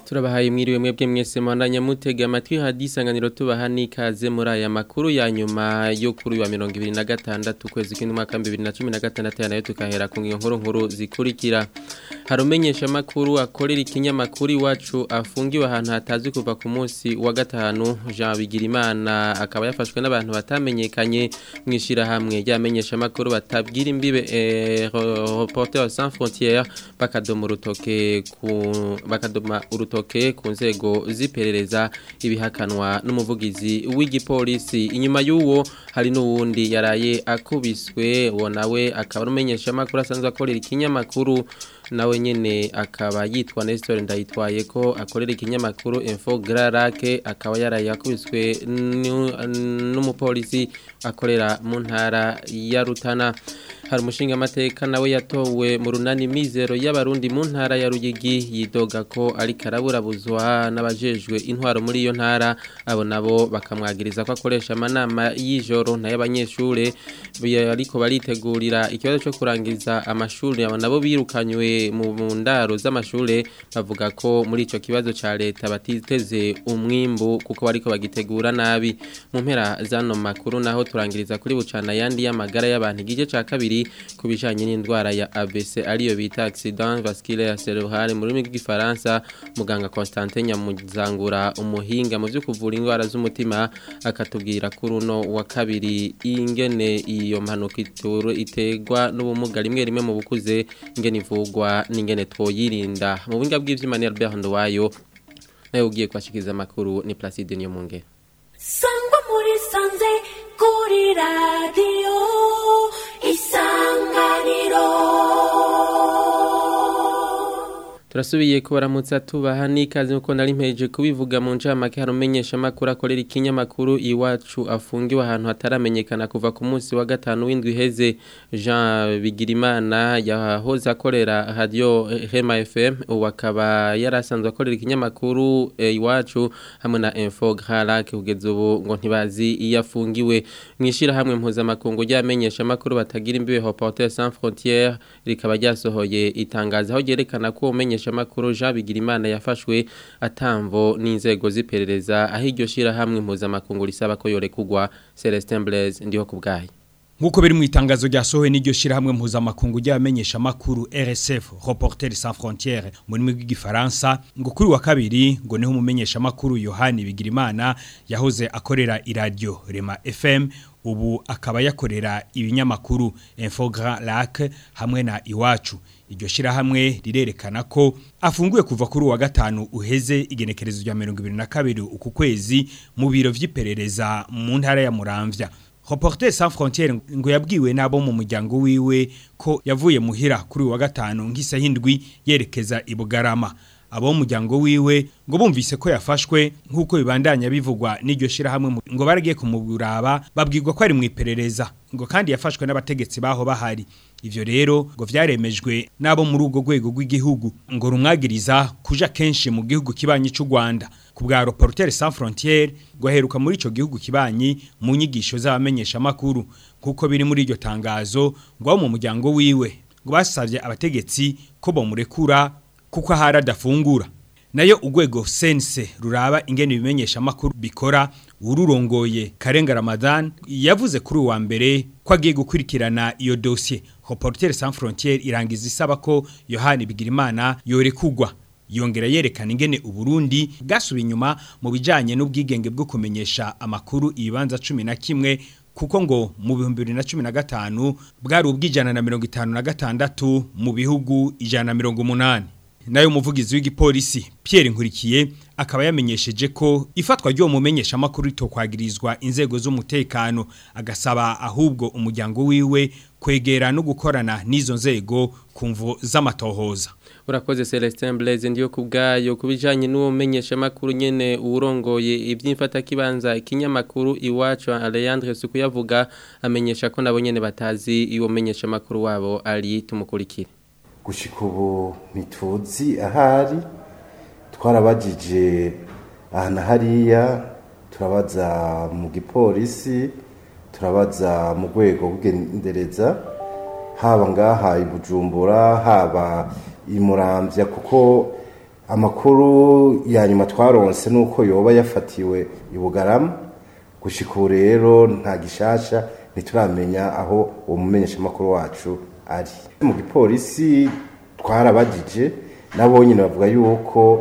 turabahaye mwiriwe mwebwe mwese mwandanya mutega amatwi hadisanganiro tubaha n'ikaze muri aya makuru ya nyuma yo kuri wa 2026 kwezi kw'indwaka 2016 nayo tukahera ku nkuru nkuru zikurikira harumenyesha makuru akorera ikinyamakuru iwacu afungiwe ahantu hatazwi kuva ku munsi wa gatanu Jean Bigirimana akaba yafashwe n'abantu batamenyekanye mwishira hamwe ryamenyesha makuru batabwira imbibe eh, Reporters sans frontières bakadoma urutoke ku bakadoma urutoke ku nzego ziperereza ibihakanwa n'umuvugizi w'igipolisi inyuma y'uwo hari n'uwundi yaraye akubiswe uwo nawe akaba arumenyesha makuru asanzwe akorera ikinyamakuru nawe nyene akaba yitwa Nestor ndayitwaye ko akorera ikinyamakuru Info Grarake akaba yaraye akubiswe n'umupolisi akorera mu ntara ya Rutana hari umushinga amateka nawe yatowe mu runani mizero y'abarundi mu ntara ya Ruyigi yidoga ko ari karaburabuzwa n'abajejwe intwaro muri iyo ntara abo nabo bakamwagiriza ko akoresha amanama y'ijoro n'ay'abanyeshure ariko baritegurira ikibazo cyo kurangiza amashuri abo nabo birukanywe mu ndaro z'amashure bavuga ko muri ico kibazo ca leta batiteze umwimbu kuko bariko bagitegura nabi mu mpera zano makuru naho turangiriza kuri bucana yandi y'amagara y'abantu igice ca kabiri ku bijanye n'indwara ya ABC ariyo bita accident vasculaire cerebral mu rurimi rw'igifaransa muganga Constantin Nyamuzangura umuhinga mu byo kuvura indwara z'umutima akatubwira kuri uno wa kabiri ingene iyo mpanuka ituro itegwa n'ubumuga rimwe rimwe mu bukuze ingene ivugwa n'ingene twoyirinda mu buhinga bw'ivyuma ni Albert Ndowayo nayo ugiye kwashikiza amakuru ni Placide Niyomunge sangwa muri sanze kuri radio isanganiro turasubiye kubaramutsa tubaha n'ikaze nkuko nari mpeje kubivuga mu ncamake harumenyesha amakuru akorera ikinyamakuru iwacu afungiwe ahantu hataramenyekana kuva ku munsi wa gatanu w'indwi iheze Jean Bigirimana yahoze akorera radio Hema FM ubu akaba yarasanzwe akorera ikinyamakuru e, iwacu hamwe na Info Gralac kugeza ubu ngo ntibazi iyo afungiwe mwishira hamwe mpuzamakungu ryamenyesha amakuru batagira imbibe Reporters sans frontières rikaba ryasohoye itangazo aho ryerekana ko umenye makuru Jean Bigirimana yafashwe atamvo n'inzego ziperereza aho iryo shira hamwe mpuzamakungu risaba ko yorekugwa Celestin Blaise ndiho kubgaye Nkuko biri mu itangazo ryasohowe n'iryo shirahamwe mpuzamakungu ry'abamenyesha makuru RSF Reporters sans frontières mu rurimi rw'igifaransa ngo kuri wa kabiri ngo niho umumenyesha makuru Yohani Bigirimana yahoze akorera iradio Rema FM ubu akaba yakorera ibinyamakuru Infogra Lac hamwe na Iwacu iryo shirahamwe rirerekana ko afunguye kuva kuri wa gatanu uheze igenekerezo rya 2022 uku kwezi mu biro vy'iperereza mu ntara ya Muramvya Reporters sans frontières ngo yabwiwe nabo mu muryango wiwe ko yavuye muhira kuri wa gatanu nk'isahindwi yerekeza ibugarama abo muryango wiwe ngo bumvise ko yafashwe nk'uko bibandanya bivugwa n'iryo shirahamwe ngo baragiye kumuburaba babwirwa ko ari mu iperereza ngo kandi yafashwe n'abategetsi baho bahari ivyo rero ngo vyaremejwe nabo muri ugo rwego rw'igihugu ngo rumwagiriza kuja kenshi mu gihugu kibanyi c'u Rwanda ku bwa Reporters sans frontières ngo aheruka muri ico gihugu kibanyi mu nyigisho z'abamenyesha makuru kuko biri muri iryo tangazo ngo mu muryango wiwe ngo basavye abategetsi ko bomurekura kuko ahari adafungura nayo urwego sense ruraba ingene ibimenyesha makuru bikora ururongoye Karenga Ramadan yavuze kuri uwa mbere ko agiye gukurikirana iyo dossier Reporters sans frontières irangiza isaba ko Yohani Bigirimana yorekugwa yongera yerekana ingene uburundi bwasubiye inyuma mu bijanye n'ubwigenge bwo kumenyesha amakuru ibibanza 11 kuko ngo mu bihumbi bibiri na cumi na gatanu bwari ubw'ijana na mirongo itanu na gatandatu mu bihugu ijana na mirongo umunani nayo umuvugizi w'igipolisi Pierre Nkurikiye akaba yamenyesheje ko ifatwa ryo mumenyesha amakuru ritokwagirizwa inzego z'umutekano agasaba ahubwo umuryango wiwe kwegera no gukorana n'izo nzego kumvo z'amatohoza urakoze Celestin Blaise ndiyo kubgayo kubijanye n'uwo menyesha makuru nyene urongoye ivyimfata kibanza ikinyamakuru iwacu Alejandre Sukuyavuga amenyesha ko nabo nyene batazi iwo menyesha makuru wabo ari tumukurikire gushika ubu ntituzi ahari twarabajije ahantu hariya turabaza mu gipolisi turabaza mu rwego rw'indereza haba ngaha i bujumbura haba i muramvya kuko amakuru ya nyuma twaronse nuko yoba yafatiwe i Bugarama gushika ubu rero nta gishasha ntituramenya aho uwo mumenyeshamakuru wacu ari mu gipolisi twarabagije nabo nyine bavuga yuko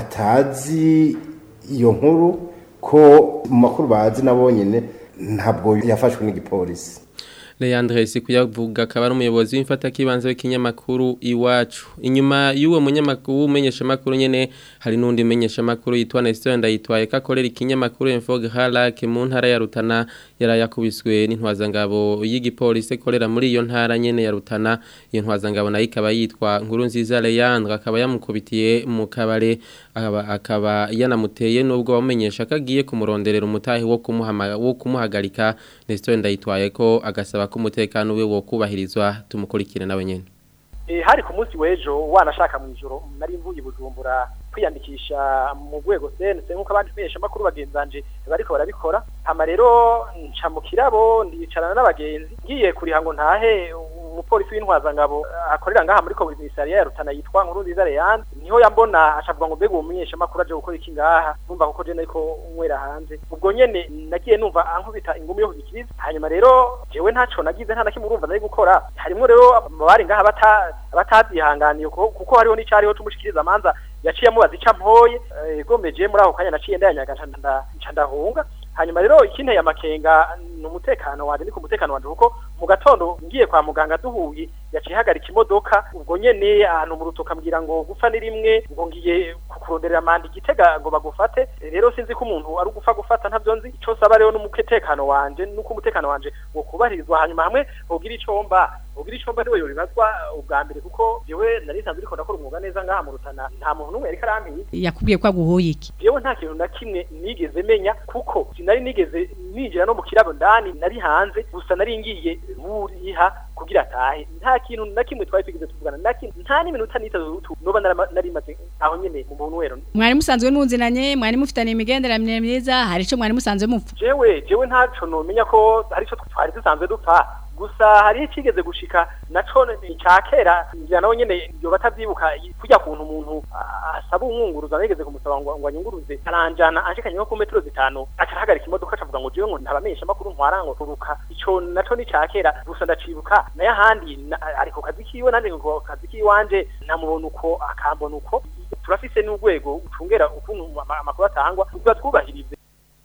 batazi iyo nkuru ko mu makuru bazi nabo nyine ntabwo yafashwe n'igipolisi Leandre Sikuyavuga akaba ari umuyobozi w'imfata kibanze w'ikinyamakuru iwacu inyuma y'uwo munyamakuru umenyesha makuru nyene hari nundi menyesha makuru yitwa Nestor ndayitwaye kakorera ikinyamakuru Infog Halak mu ntara ya Rutana yarayakubiswe n'intwazangabo y'igipolisi korera muri iyo ntara nyene ya Rutana iyo ntwazangabo nayo ikaba yitwa nkuru nziza Leandre akaba yamukubitiye mu kabare akaba akaba yanamuteye nubwo bamenyesha kagiye kumuronderera umutahi wo kumuhama wo kumuhagarika Nestor ndayitwaye ko agasaba ko umutekano we wo kubahirizwa tumukurikire nawe nyene Eh, hari ku munsi w'ejo wanashaka mu ijoro nari mvuye i bujumbura kwiyandikisha mu rwego sense nk'uko abandi menyesha makuru bagenzanje bariko barabikora hama rero nca mu kirabo ndicarana n'abagenzi ngiye kuriha ngo ntahe umupolisi w'intwazangabo akorera ngaha muri komisariya ya Rutana yitwa nkuru nziza Leandre niho yambona acavuga ngo mbega uwo munyesha makuru aje gukora iki ngaha numva kuko je nariko nywera hanze ubwo nyene nagiye numva ankubita ingumi yo kubikiriza hanyuma rero jewe ntaco nagize nta nakimwe urumva nari gukora harimwo rero abari ngaha bata batazihanganiye kuko kuko hariho n'icariho tumushikiriza amanza yaciye amubaza ica mpoye gomeje muri ako kanya naciye ndayanyaga nca nda- nca ndahunga hanyuma rero ikinteye amakenga ni umutekano wanje ni ku mutekano wanje kuko mu gatondo ngiye kwa muganga duhuye yaciye hagarika imodoka ubwo nyene ahantu mu rutoka ambwira ngo gupfa ni rimwe ngo ngiye kukuronderera manda igitega ngo bagufate rero sinzi ko umuntu ari ugupfa gufata ntavyo nzi ico saba rero n'umutekano wanje nuko umutekano wanje wo kubahirizwa hanyuma hamwe hogira ico mba hogira ico mba niwe yobibazwa ubwa mbere kuko jewe nari nsanzwe ariko ndakora umwuga neza ngaha mu rutana nta muntu n'umwe yariko arampiga yakubwiye ko aguhoye iki jewe nta kintu na kimwe nigeze menya kuko sinari nigeze ninjira no mu kirabo ndani nari hanze gusa nari ngiye buriha kugira atahe nta kintu na kimwe twari twigeze tuvugana na kimwe nta n'iminota n'itatu noba narama- nari maze aho nyene mu muntu wero mwari musanzwe munzinanye mwari mufitanye imigenderanire myiza hari ico mwari musanzwe mupfa jewe jewe ntaco nomenya ko hari ico twari dusanzwe dupfa gusa hari ikigeze gushika naco ica kera ngira nawe nyene yoba atavyibuka kurya kuntu umuntu a- asaba umwunguruza nigeze kumusaba ngo ngo anyunguruze aranjana anshikanye nko ku metero zitanu acahagarika imodoka acavuga ngo jewe ngo ntabamenyesha makuru ntwara ngo turuka ico naco ni ca kera gusa ndacibuka naye ahandi na- ari ku kazi kiwe nandi ngo kazi kiwanje namubona uko akambona uko turafise n'urwego ucungera ukuntu ama- amakuru atangwa tuba twubahirize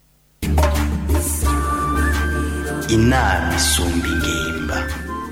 inama isumba ingimba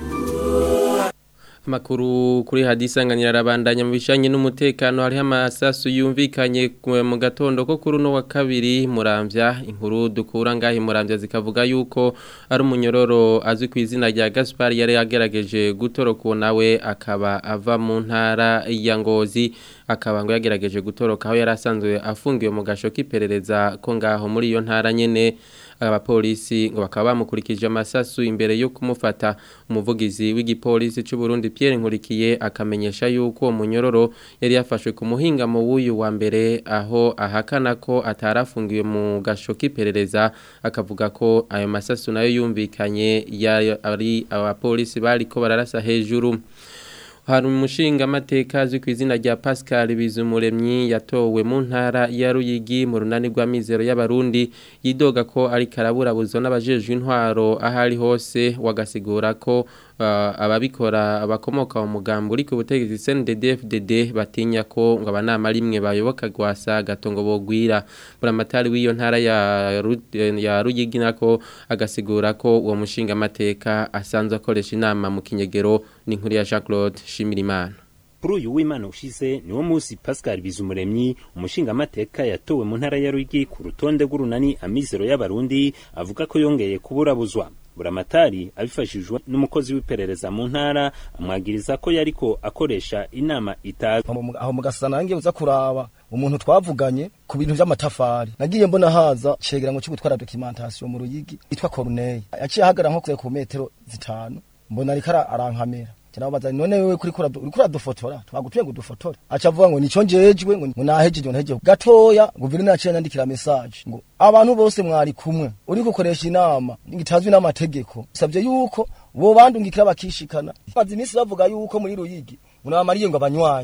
Makuru kuri hadisanganira arabandanya mu bishanye n'umutekano hariho amasasu yumvikanye ku- mu gatondo ko kuri uno wa kabiri muramvya inkuru dukura ngahi muramvya zikavuga yuko ari umunyororo azwi ku izina rya Gaspar yari yagerageje gutoroka nawe akaba ava mu ntara ya Ngozi akaba ngo yagerageje gutoroka aho yari asanzwe afungiwe mu gasho k'iperereza ko ngaho muri iyo ntara nyene abapolisi ngo bakaba bamukurikije amasasu imbere yo kumufata umuvugizi w'igipolisi cy'u Burundi Pierre Nkurikiye akamenyesha yuko uwo munyororo yari yafashwe ku muhingamo w'uyu wa mbere aho ahakana ko atarafungiwe mu gasho k'iperereza akavuga ko ayo masasu nayo yumvikanye yari ari abapolisi bariko bararasa hejuru hari umushinga amateka azwi ku izina rya Pascal Bizumuremyi yatowe mu ntara ya Ruyigi mu runani rwa mizero y'abarundi yidoga ko ari karaburabuzo n'abajejwe intwaro ahari hose wagasigura ko uh, ababikora abakomoka mu mugambo uri ku butegetsi CNDD-FDD batinya ko ngo abanama rimwe bayoboka gwasa gatongo bogwira buramatari w'iyo ntara ya Ru- ya Ruyigi nako agasigura ko uwo mushinga amateka asanzwe akoresha inama mu kinyegero n'inkuru ya Jean Claude Shimirimana kuri uyu w'imana ushize niwo munsi pascal bizumuremyi umushingamateka yatowe mu ntara ya rwigi ku rutonde rw'urunani amizero y'abarundi avuga ko yongeye kuburabuzwa buramatari abifashijwe n'umukozi w'iperereza mu ntara amwagiriza ko yariko akoresha inama itazi aho mugasana nange uza kuraba umuntu twavuganye ku bintu by'amatafari nagiye mbona haza cegerango cyo gutwara documentation mu ruyigi yitwa Corneille yaciye ahagara nko ku metero zitanu mbona ariko arankamera kirabaza none wewe kuri kura uri kura dufotora twagutuye ngo dufotore aca avuga ngo nico njejwe ngo nahejeje nahejeje gatoya guverineri aciye nandikira message ngo abantu bose mwari kumwe uri gukoresha inama ngitazwi n'amategeko savye yuko bo bandungikira bakishikana bazi iminsi bavuga yuko muri ruyigi ngo nabamariye ngo abanywanyi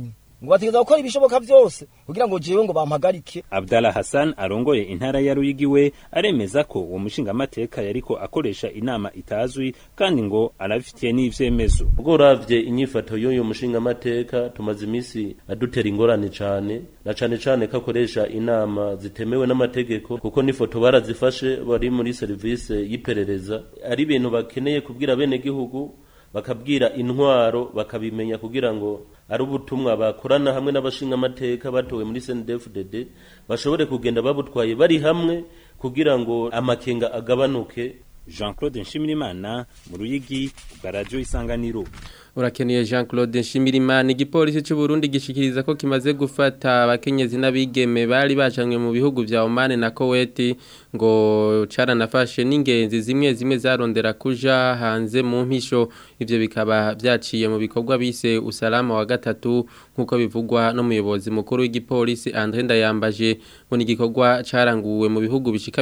ngo bategeza gukora ibishoboka byose kugira ngo jewe ngo bampagarike Abdallah Hassan arongoye intara ya Ruyigi we aremeza ko uwo mushingamateka yariko akoresha inama itazwi kandi ngo arabifitiye n'ivyemezo ubwo uravye inyifato y'uyu mushingamateka tumaze imisi adutera ingorane cane na cane cane ko akoresha inama zitemewe n'amategeko kuko n'ifoto barazifashe bari muri serivisi y'iperereza ari ibintu bakeneye kubwira bene gihugu bakabwira intwaro bakabimenya kugira ngo ari ubutumwa bakorana hamwe n'abashingamateka batowe muri CNDD-FDD bashobore kugenda babutwaye bari hamwe kugira ngo amakenga agabanuke Jean-Claude Nshimirimana mu Ruyigi bwa Radio Isanganiro Urakeneye Jean Claude Nshimirimana igipolisi cy'u Burundi gishikiriza ko kimaze gufata abakenyezi n'abigeme bari bajanywe mu bihugu vya Oman na Kuwait ngo caranafashe n'ingenzi zimwe zimwe zarondera kuja hanze mu mpisho ivyo bikaba vyaciye mu bikorwa bise usalama wa gatatu nkuko bivugwa n'umuyobozi mukuru w'igipolisi André Ndayambaje ngo ni igikorwa caranguwe mu bihugu bishika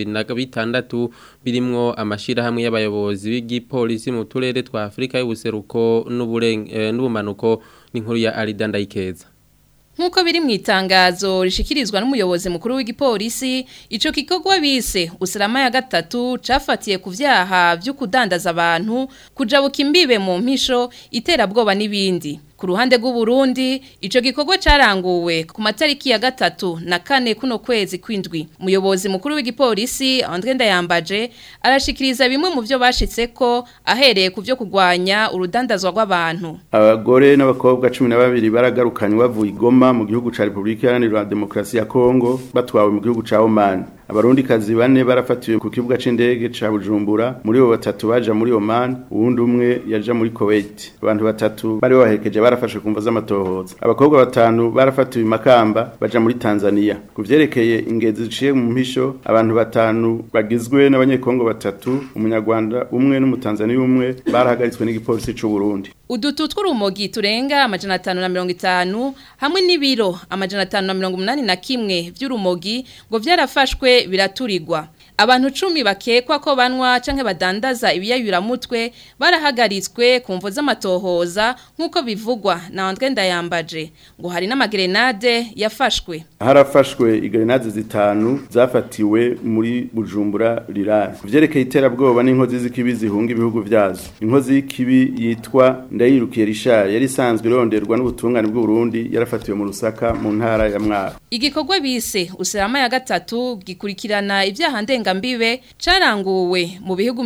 26 birimwo amashira hamwe y'abayobozi b'igipolisi mu turere twa Afrika y'ubuseruko n'ubumanuko n'inkuru ya Arida Ndayikeza Nkuko biri mu itangazo rishikirizwa n'umuyobozi mukuru w'igipolisi ico kikogwa bise usalama ya gatatu cafatiye ku vyaha vyo kudandaza abantu kujabuka imbibe mu mpisho iterabwoba n'ibindi ku ruhande rw'u Burundi ico gikorwa caranguwe ku matariki ya gatatu na kane kuno kwezi kwindwi umuyobozi mukuru w'igipolisi André Ndayambaje arashikiriza bimwe mu byo bashitseko ahereye ku byo kugwanya urudandazwa rw'abantu abagore n'abakobwa 12 baragarukanye bavuye igoma mu gihugu ca Republika Iharanira Demokarasi ya Kongo batwawe mu gihugu ca Oman abarundi kazi bane barafatiwe ku kibuga c'indege ca Bujumbura muri bo batatu baja muri Oman uwundi umwe yaja muri Kuwait abantu batatu bari bahekeje barafashwe kumva z'amatohoza abakobwa batanu barafatiwe makamba baja muri Tanzania kuvyerekeye ingezi ziciye mu mpisho abantu batanu bagizwe n'abanyekongo batatu umunyarwanda umwe n'umutanzania umwe barahagaritswe n'igipolisi c'u Burundi udutu tw'urumogi turenga amajana atanu na mirongo itanu hamwe n'ibiro amajana atanu na mirongo umunani na kimwe by'urumogi ngo vyarafashwe biraturirwa abantu cumi bakekwa ko banwa canke badandaza ibiyayuramutwe barahagaritswe ku mvo z'amatohoza nk'uko bivugwa na André Ndayambaje ngo hari n'amagrenade yafashwe harafashwe igrenade zitanu zafatiwe muri Bujumbura rirari kuvyerekeye iterabwoba n'inkozi z'ikibi zihunga ibihugu vyazo inkozi y'ikibi yitwa Ndayirukiye Richard yari isanzwe ironderwa n'ubutungane bw'u Burundi yarafatiwe mu Rusaka mu ntara ya Mwaro igikorwa bise usalama ya gatatu gikurikirana ibyaha ndengambibe caranguwe mu bihugu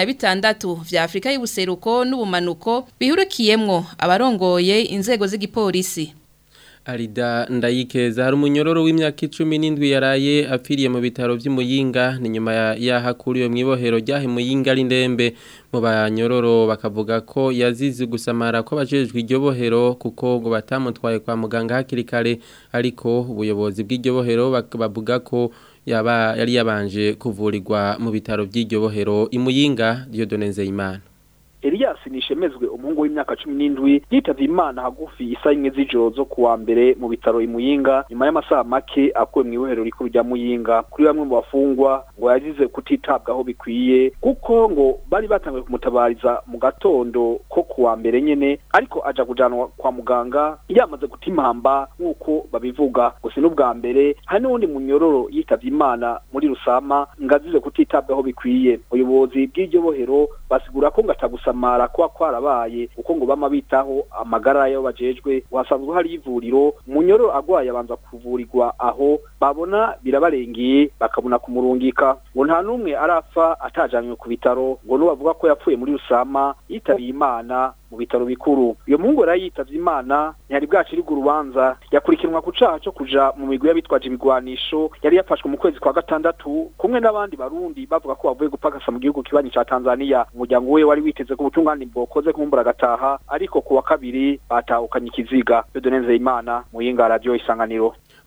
26 vya Afrika y'ubuseruko n'ubumanuko bihurikiyemwo abarongoye inzego z'igipolisi Arida ndayikeza hari umunyororo w'imyaka 17 yaraye apfiriye mu bitaro by'imuyinga ni nyuma yahakuriwe mu ibohero ryahe muyinga ari ndembe mu banyororo bakavuga ko yazize gusamara ko bajejwe iryo bohero kuko ngo batamutwaye kwa muganga hakiri kare ariko ubuyobozi bw'iryo bohero bavuga ko yaba yari yabanje kuvurirwa mu bitaro by'iryo bohero imuyinga Dieudonne Nzeyimana Elias nishemezwe umuhungu w'imyaka 17 yitavye Imana hagufi isa imwe z'ijoro zo kuwa mbere mu bitaro imuyinga nyuma y'amasaha make akuwe mu ibohero rikuru rya Muyinga kuri bamwe mu bafungwa ngo yagize kutitabwaho bikwiye kuko ngo bari batangiye kumutabariza mu gatondo ko kuwa mbere nyene ariko aja kujanwa kwa muganga yamaze gutimamba nk'uko babivuga gusa n'ubwa mbere hari n'uwundi munyororo yitavye Imana muri Rusama ngazize kutitabwaho bikwiye ubuyobozi bw'iryo bohero basigura ko ngatagusa gusamara kwa kwarabaye uko ngo bama bitaho amagara yo bajejwe wasanzwe hari ivuriro munyororo agwaye abanza kuvurirwa aho babona birabarengeye bakabona kumurungika ngo nta numwe arapfa atajanywe ku bitaro ngo nubavuga ko yapfuye muri rusama yitabiye imana mu bitaro bikuru iyo muhungu yari yitavye imana ntiyari bwaciribwa urubanza yakurikiranwa ku caha co kuja mu migwi y'abitwaje ibigwanisho yari yafashwe mu kwezi kwa gatandatu kumwe n'abandi barundi bavuga ko bavuye gupakasa mu gihugu kibanyi ca tanzania umuryango we wari witeze ko ubutungane bwokoze kumbura agataha ariko ku wa kabiri batahukanye ikiziga dodoneze imana muyinga radio isanganiro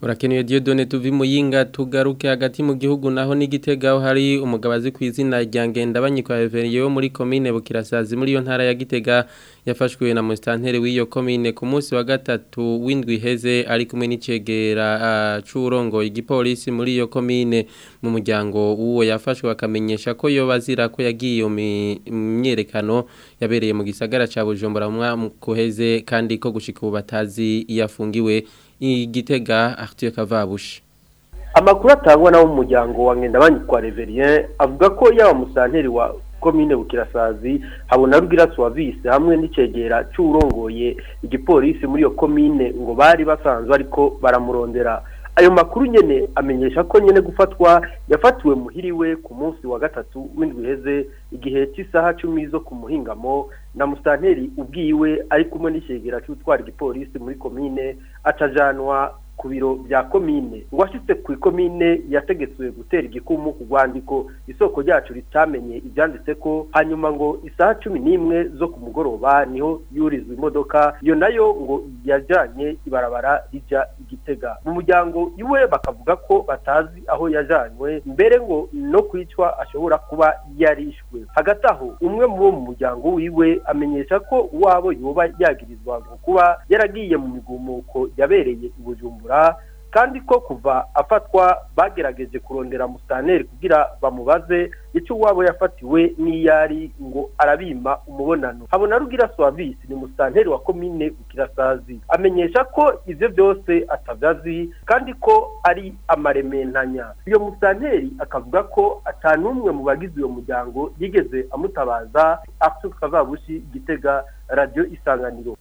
Urakenuye Dieudonne tuvi muyinga tugaruke hagati mu gihugu naho n'igitega aho hari umugabazi ku izina rya Ngendabanyikwa Everiye wo muri commune Bukirasazi muri yo ntara ya Gitega yafashwe na mustantere w'iyo commune ku munsi wa gatatu w'indwi heze ari kumwe n'icegera uh, c'urongo igipolisi muri iyo commune mu muryango uwo yafashwe bakamenyesha ko yo bazira ko yagiye iyo myerekano yabereye mu gisagara ca Bujumbura mu mwaka uheze kandi ko gushika ubu batazi yafungiwe igitega Arthur Kavabushi amakuru atangwa nabo mu muryango wa Ngendabanyikwa Reverien avuga ko yaba musanteri wa komine Bukirasazi habona rugira Suavise hamwe n'icegera c'urongoye igipolisi muri iyo komine ngo bari basanzwe ariko baramurondera ayo makuru nyene amenyesha ko nyene gufatwa yafatiwe muhiriwe ku munsi wa gatatu w'indwi heze igihe cy'isaha cumi zo ku muhingamo na musanteri ubwiwe ari kumwe n'icegera c'utwara igipolisi muri komine acajanwa ku biro bya komine uwashitse ku ikomine yategetswe gutera igikumu ku rwandiko isoko ryacu ritamenye ibyanditse ko hanyuma ngo isaha cumi n'imwe zo ku mugoroba niho yurizwa imodoka iyo nayo ngo yajanye ibarabara rija igitega mu muryango iwe bakavuga ko batazi aho yajanywe mbere ngo no kwicwa ashobora kuba yarishwe hagati aho umwe mu bo mu muryango wiwe amenyesha ko uwabo yoba yagirizwa ngo kuba yaragiye mu migumuko yabereye i bujumbura kandi ko kuva afatwa bagerageje kurondera mustaneri kugira bamubaze icyo uwabo yafatiwe n'iyari ngo arabima umubonano habona rugira Suavisi ni mustaneri wa komine Bukirasazi amenyesha ko ivyo byose atavyazi kandi ko ari amarementanya iyo mustaneri akavuga ko atanumwe mu bagize uyo muryango yigeze amutabaza Arthur Kavabushi Gitega Radio Isanganiro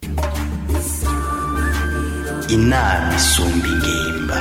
inama isumba ingimba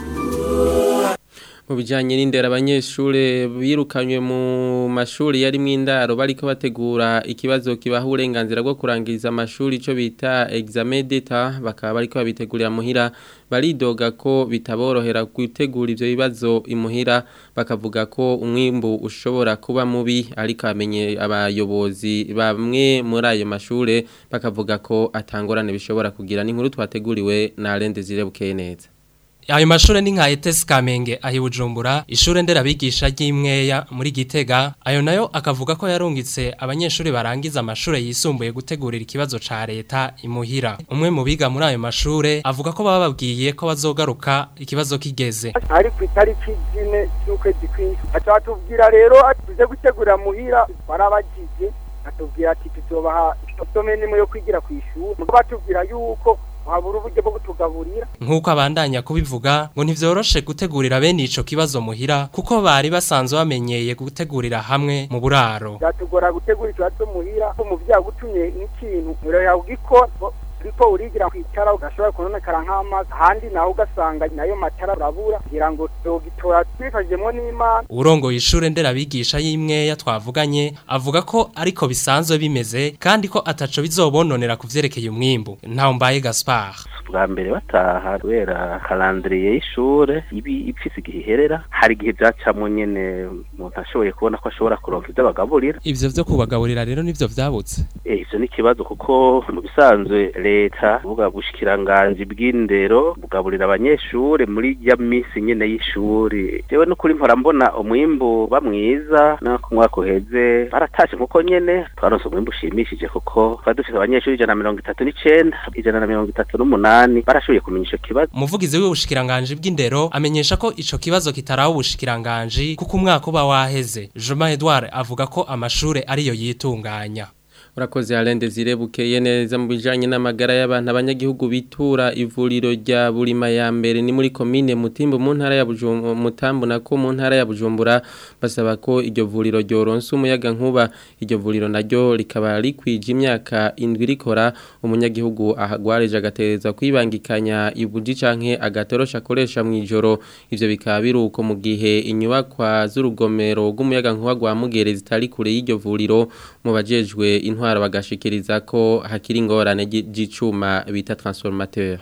mu bijyanye n'indera abanyeshuri birukanywe mu mashuri yari mu indaro bariko bategura ikibazo kibaha uburenganzira bwo kurangiza amashuri icyo bita examen d'etat bakaba bariko babitegurira muhira baridoga ko bitaborohera gutegura ivyo bibazo imuhira bakavuga ko umwimbu ushobora kuba mubi ariko amenye abayobozi bamwe muri ayo mashure bakavuga ko atangorane bishobora kugira n'inkuru twateguriwe na Alende Zirebukeye neza ayo mashure ni nka ETS Kamenge ahi Bujumbura ishure nderabigisha ry'imweya muri Gitega ayo nayo akavuga ko yarungitse abanyeshuri barangiza amashure yisumbuye gutegurira ikibazo ca leta imuhira umwe mu biga muri ayo mashure avuga ko baba babwiye ko bazogaruka ikibazo kigeze ari ku itariki zine z'ukwezi kw'indwi aca batubwira rero tuze gutegurira muhira barabagije atubwira ati tuzobaha isome nimwe yo kwigira ku ishuri batubwira yuko habura uburyo bwo kutugaburira nk'uko abandanya kubivuga ngo ntivyoroshe gutegurira bene ico kibazo muhira kuko bari basanzwe bamenyeye gutegurira hamwe mu buraro byatugora gutegura ikibazo muhira ko mu byagutumye n'ikintu rero yawugikora ariko urigira kwicara ugashobora kunonekara nk'amazi ahandi naho ugasanga nayo matara urabura kugira ngo tugitora twifashijemo n'imana urongoye ishure nderabigisha y'imweya twavuganye avuga ko ariko bisanzwe bimeze kandi ko ataco bizobononera ku vyerekeye umwimbu ntaho mbaye Gaspar bwa mbere bataha kubera calendrier y'ishure ibi ipfise igihe iherera hari igihe byacamo nyene umuntu ashoboye kubona ko ashobora kuronka ivyo bagaburira ivyo vyo kubagaburira rero nivyo vyabutse eh ivyo ni ikibazo kuko mu bisanzwe leta buga bushikiranganje bw'indero bugaburira abanyeshure muri ya misi nyene y'ishuri jewe n'ukuri mpora mbona umwimbu bamwiza no ku mwaka uheze baratashe nkuko nyene twaronse umwimbu ushimishije kuko twari dufise abanyeshuri ijana na mirongo itatu n'icenda ijana na mirongo itatu n'umunani barashoboye kumenya ico kibazo umuvugizi w'ubushikiranganje bw'indero amenyesha ko ico kibazo kitaraho ubushikiranganje kuko umwaka uba waheze Jean Edouard avuga ko amashure ariyo yitunganya urakoze Alende zirebukeye neza mu bijanye n'amagara y'abantu abanyagihugu bitura ivuriro rya Burima ya mbere ni muri commune Mutimbo mu ntara ya Bujumbura Mutambo nako mu ntara ya Bujumbura basaba ko iryo vuriro ryoronsa umuyaga nkuba iryo vuriro naryo rikaba rikwije imyaka indwi rikora umunyagihugu ahagwareje agatereza kwibangikanya ibuji canke agatorosha akoresha mu ijoro ivyo bikaba biruko mu gihe inyubakwa z'urugomero rw'umuyaga nkuba rwa Mugere zitari kure y'iryo vuriro mu bajejwe intwaro bagashikiriza ko hakiri ingorane y'icuma bita transformateur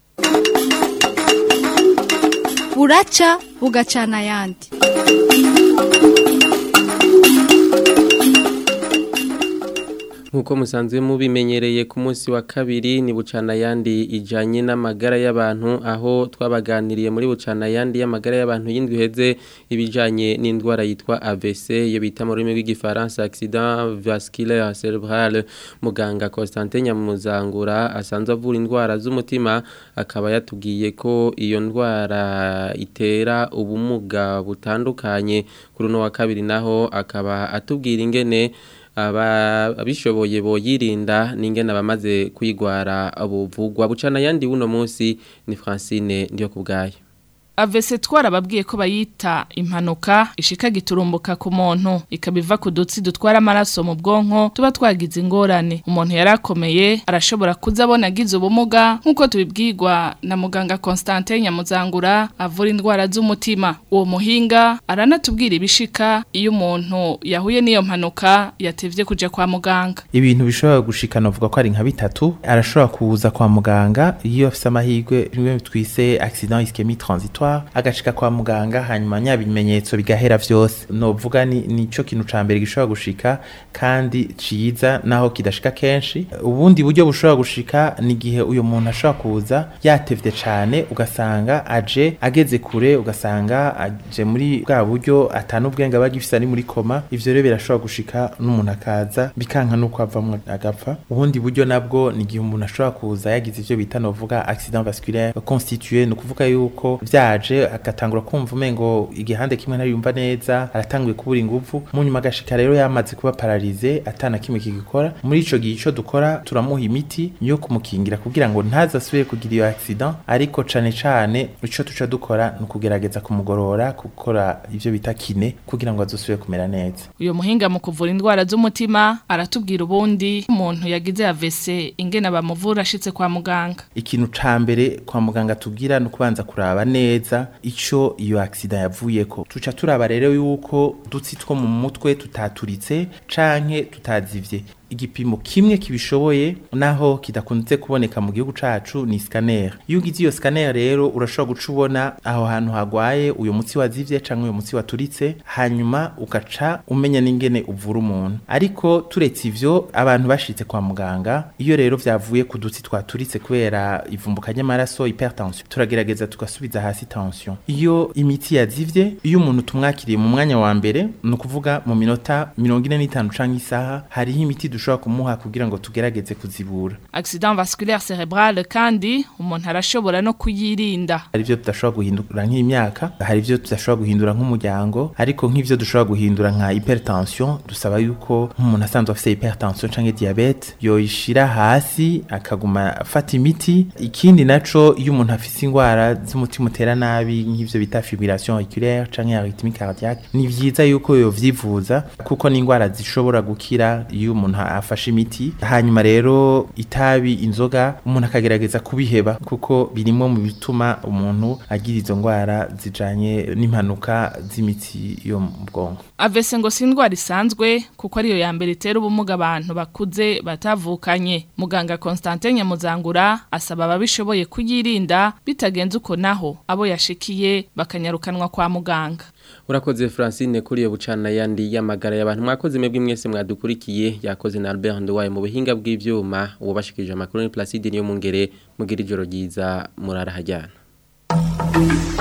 buraca bugacana ayandi Nkuko musanzwe mubimenyereye ku munsi wa kabiri ni bucana yandi ijanye n'amagara y'abantu aho twabaganiriye muri bucana yandi y'amagara y'abantu yindwi heze ibijanye n'indwara yitwa AVC yo bita mu rurimi rw'igifaransa accident vasculaire cerebral muganga Constantin Nyamuzangura asanzwe avura indwara z'umutima akaba yatubwiye ko iyo ndwara itera ubumuga butandukanye kuri uno wa kabiri naho akaba atubwira ingene abishoboye boyirinda n'ingene abamaze kwigwara buvugwa bucana yandi wuno munsi ni Francine ndiyo kubgayo avese twarababwiye ko bayita impanuka ishika giturumbuka ku muntu ikabiva ku dutsi dutwara amaraso mu bwonko tuba twagize ingorane umuntu yarakomeye arashobora kuzabona agize ubumuga nk'uko tubibwirwa na muganga Constantin Nyamuzangura avura indwara z'umutima uwo muhinga aranatubwira ibishika iyo umuntu yahuye n'iyo mpanuka yatevye kuja kwa muganga ibintu bishobora gushikana uvuga ko ari nka bitatu arashobora kuza kwa muganga iyo afise amahirwe rimwe twise accident ischemique transitoire agashika kwa muganga hanyuma nyabimenyetso bigahera vyose novuga ni nico kintu ca mbere gishobora gushika kandi ciza naho kidashika kenshi ubundi buryo bushobora gushika ni gihe uyo muntu ashobora kuza yatevye cane ugasanga aje ageze kure ugasanga aje muri bwa buryo atanu ubwenge aba gifisa ari muri koma ivyo rero birashobora gushika n'umuntu akaza bikanka nuko avamwo agapfa ubundi buryo nabwo ni gihe umuntu ashobora kuza yagize ivyo bita novuga accident vasculaire constitué ni ukuvuga yuko vya yaje agatangura kumva umengo igihande kimwe ntayumva neza aratanguye kubura ingufu mu nyuma agashika rero yamaze kuba paralize atana kimwe kigikora muri ico gihe ico dukora turamuha imiti yo kumukingira kugira ngo ntazasubire kugira iyo accident ariko cane cane ico tuca dukora ni ukugerageza kumugorora gukora ivyo bita kine kugira ngo azosubire kumera neza uyo muhinga mu kuvura indwara z'umutima aratubwira ubundi umuntu yagize AVC ingene bamuvura ashitse kwa muganga ikintu ca mbere kwa muganga tubwira ni ukubanza kuraba neza neza ico iyo accident yavuyeko tuca turaba rero yuko dutsi two mu mutwe tutaturitse canke tutazivye igipimo kimwe kibishoboye naho kidakunze kuboneka mu gihugu cacu ni scanner iyo ugize iyo scanner rero urashobora guca ubona aho hantu hagwaye uyo mutsi wazivye canke uyo mutsi waturitse hanyuma ugaca umenya n'ingene uvura umuntu ariko turetse ivyo abantu bashitse kwa muganga iyo rero vyavuye ku dutsi twaturitse kubera ivumbuka ry'amaraso hypertension turagerageza tugasubiza hasi tension iyo imiti yazivye iyo umuntu tumwakiriye mu mwanya wa mbere ni ukuvuga mu minota mirongo ine n'itanu canke isaha hariho imiti dushobora kumuha kugira ngo tugerageze kuzibura accident vasculaire cerebral kandi umuntu arashobora no kuyirinda hari ivyo tudashobora guhindura nk'imyaka hari ivyo tudashobora guhindura nk'umuryango ariko nk'ivyo dushobora guhindura nka hypertension dusaba yuko nk'umuntu asanzwe afise hypertension canke diabete yoyishira hasi akaguma afata imiti ikindi naco iyo umuntu afise ingwara z'umutima utera nabi nk'ivyo bita fibrillation auriculaire canke arythmie cardiaque ni vyiza yuko yovyivuza kuko ni ingwara zishobora gukira iyo umuntu afashe imiti hanyuma rero itabi inzoga umuntu akagerageza kubiheba kuko birimo mu bituma umuntu agira izo ndwara zijanye n'impanuka z'imitsi yo mu bwonko avese ngo si indwara isanzwe kuko ariyo ya mbere itera ubumuga abantu bakuze batavukanye muganga Constantin Nyamuzangura asaba ababishoboye kuyirinda bitagenze uko naho abo yashikiye bakanyarukanwa kwa muganga Urakoze Francine kuri yo bucana yandi yamagara y'abantu mwakoze mwebwe mwese mwadukurikiye yakoze na Albert Ndwaye mu buhinga bw'ivyuma ubashikije amakuru ni Placide niyo mungere mugira ijoro ryiza murara hajyana